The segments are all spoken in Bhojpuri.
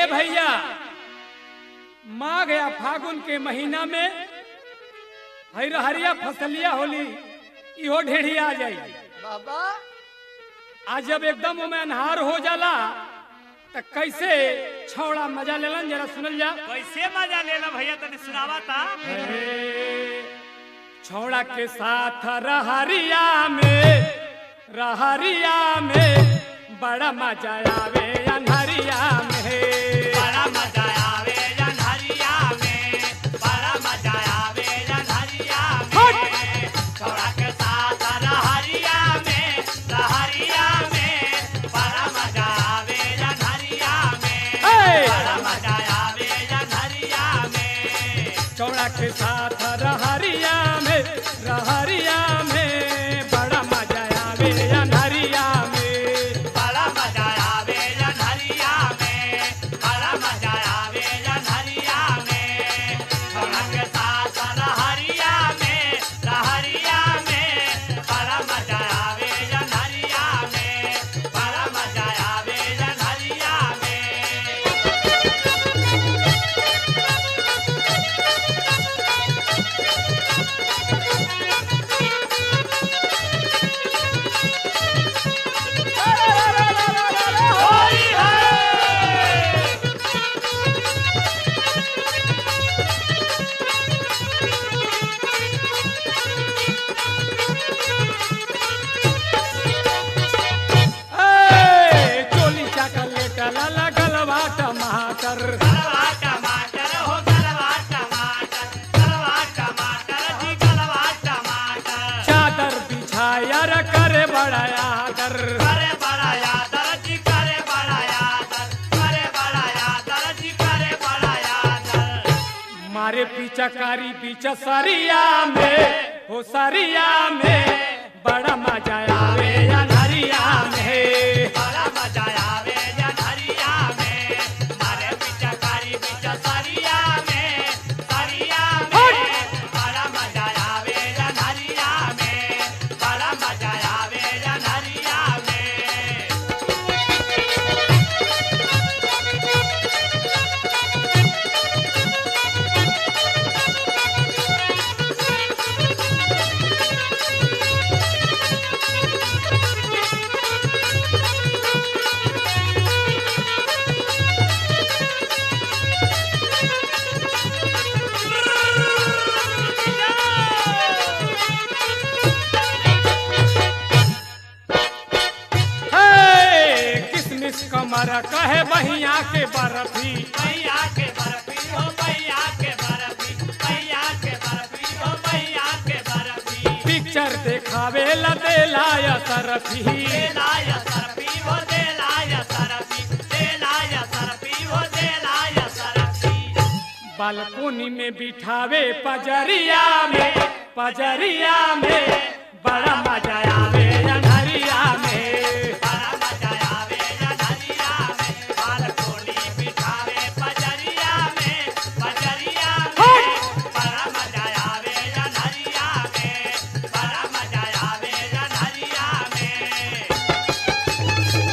भैया माघ या फागुन के महीना में हरिया फसलिया होली इहो ढेढ़िया आ जाई बाबा आज जब एकदम ओमे अनहार हो जाला त कैसे छौड़ा मजा लेलन जरा सुनल जा कैसे मजा लेला भैया तनी सुनावा ता हे, छौड़ा के साथ रहरिया में रहरिया में बड़ा मजा आवे अनहरिया में बड़ा मजा आवे जनहरिया में बड़ा मजा आवे जनहरिया में छोड़ा के साथ रहरिया में रहरिया में बड़ा मजा आवे जनहरिया में हे! बड़ा मजा आवे जनहरिया में चौड़ा के साथ रहरिया में रहरिया में बड़ा मजा आवे अनहरिया में बड़ा मजा आवे जनहरिया में बड़ा मजा आवे जनहरिया में छोड़ा के साथ रहरिया में रहरिया में बड़ा मजा आवे जनहरिया में बड़ा मजा आवे जनहरिया में होली है ए, चोली चॉकलेट लाला गलवा टमाटर गलवा टमाटर हो गलवा टमाटर गलवा टमाटर जी गलवा टमाटर चादर बिछाया र करे बड़ा आदर करे बड़ा यादर जी करे बड़ा यादर करे बड़ा यादर जी करे बड़ा यादर मारे पीछा कारी पीछा सरिया में हो सरिया में बड़ा मजा आवे अनहरिया में बड़ा मजा आवे जनहरिया में मारे पिचकारी पिचसरिया में सरिया में बड़ा मजा आवे जनहरिया में बड़ा मजा आवे जनहरिया में हे, किसमिस कमर कहे बहिया के बर्फी भैया के बर्फी हो भैया के बर्फी भैया के बर्फी हो भैया के बर्फी पिक्चर देखावे ला देलाया तरफी देलाय सरफी हो देलाय सरफी देलाय सरफी हो देलाय सरफी बालकोनी में बिठावे पजरिया में पजरिया में बड़ा मजा आवे अनहरिया में बड़ा मजा आवे जनहरिया में बालकोनी बिठावे पजरिया में पजरिया में बड़ा मजा आवे जनहरिया में बड़ा मजा आवे जनहरिया में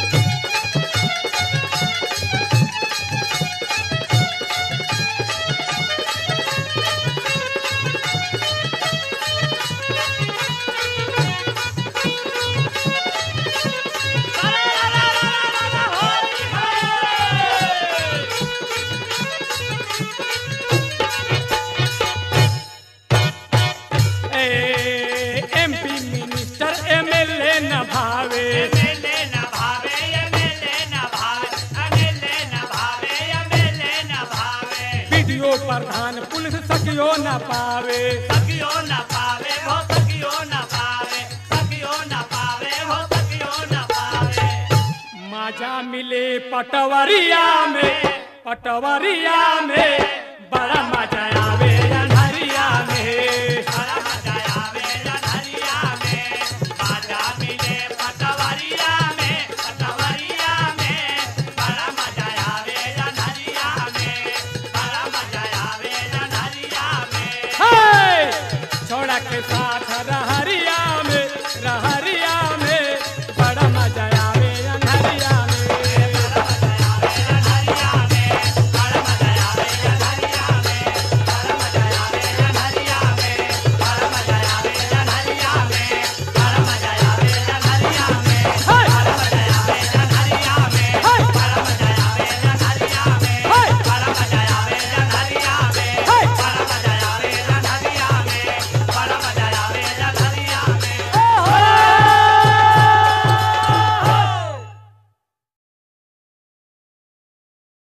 ए एमपी मिनिस्टर एमएलए न भावे एमएलए न भावे एमएलए न भावे एमएलए न भावे एमएलए न भावे वीडियो प्रधान पुलिस सकियो न पावे सकियो न पावे हो सकियो न पावे सकियो न पावे हो सकियो न पावे मजा मिले पटवरिया में पटवरिया में बड़ा मजा आवे अनहरिया में बड़ा मजा आवे जनहरिया में बाजा मिले पटवरिया में पटवरिया में बड़ा मजा आवे जनहरिया में बड़ा मजा आवे जनहरिया में हे! छोड़ा के साथ